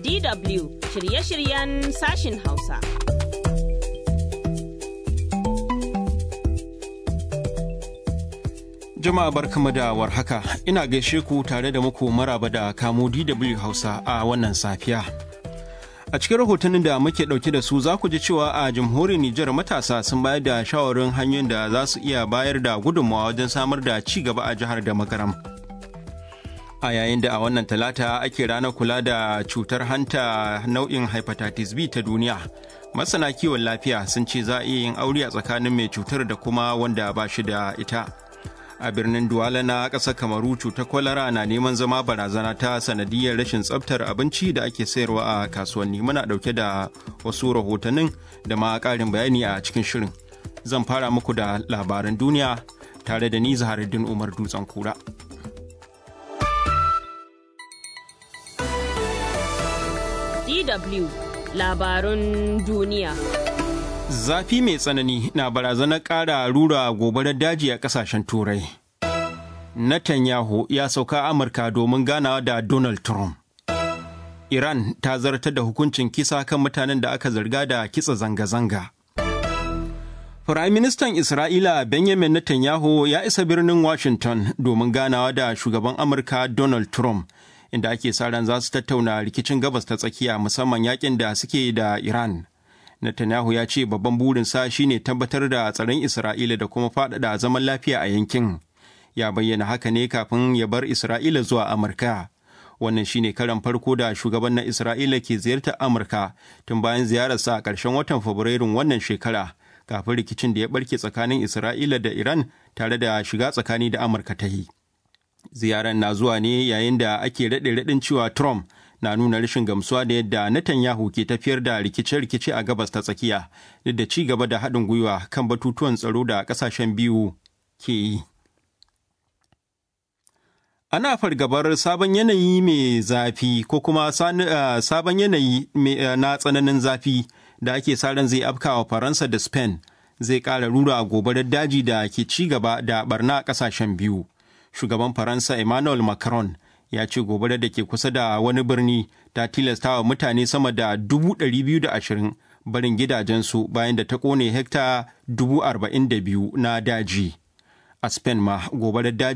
DW shirye-shiryen sashin Hausa. Jama'a barkamu da warhaka ina gaishe ku tare da muku maraba da kamo DW Hausa a wannan safiya. A cikin rahotannin da muke ɗauke da su za ku ji cewa a jamhuriyar Nijar matasa sun bayar da shawarin hanyoyin da za su iya bayar da gudunmawa wajen samar da ci gaba a jihar da makaram. A yayin da a wannan talata ake ranar kula da cutar hanta nau'in hepatitis B ta duniya. Masana kiwon lafiya sun ce za a iya yin aure a tsakanin mai cutar da kuma wanda ba shi da ita. a birnin Duwala na ƙasar Kamaru cutar kwalara na neman zama barazana ta sanadiyar rashin tsabtar abinci da ake sayarwa a kasuwanni muna ɗauke da wasu rahotannin da ma ƙarin bayani a cikin shirin. Zan fara muku da labaran duniya tare da ni Zaharuddin Umar Dutsen Kura. DW labarun duniya. Zafi mai tsanani na barazanar ƙara rura gobarar daji a ƙasashen Turai. Netanyahu ya sauka Amurka domin ganawa da Donald Trump. Iran ta zartar da hukuncin kisa kan mutanen da aka zarga da kitsa zanga-zanga. Firaministan Isra'ila Benjamin Netanyahu ya isa birnin Washington domin ganawa da shugaban Amurka Donald Trump, inda ake sa ran za su tattauna rikicin gabas ta tsakiya musamman yakin da suke da Iran. Netanyahu ya ce babban burinsa shine tabbatar da tsaron Isra'ila da kuma faɗaɗa zaman lafiya a yankin. Ya bayyana haka ne kafin ya bar Isra'ila zuwa Amurka. Wannan shine karan farko da shugaban na Isra'ila ke ziyartar Amurka tun bayan ziyararsa a ƙarshen watan Fabrairun wannan shekara, kafin rikicin da ya ɓarke tsakanin Isra'ila da Iran tare da shiga tsakani da Amurka ta yi. Ziyarar na zuwa ne yayin da ake raɗe-raɗin cewa Trump na nuna rashin gamsuwa da yadda Netanyahu ke tafiyar da rikice-rikice a gabas ta tsakiya duk da ci gaba da haɗin gwiwa kan batutuwan tsaro da ƙasashen biyu ke yi. Ana fargabar sabon yanayi mai zafi ko kuma sabon yanayi na tsananin zafi da ake sa ran zai afkawa Faransa da Spain zai ƙara rura gobarar daji da ke ci gaba da barna a ƙasashen biyu. Shugaban Faransa Emmanuel Macron ya ce gobarar da ke kusa da wani birni ta tilasta wa mutane sama da dubu ɗari biyu da ashirin barin gidajensu bayan da ta ƙone hekta dubu arba'in da biyu na daji. A Spain ma gobarar daji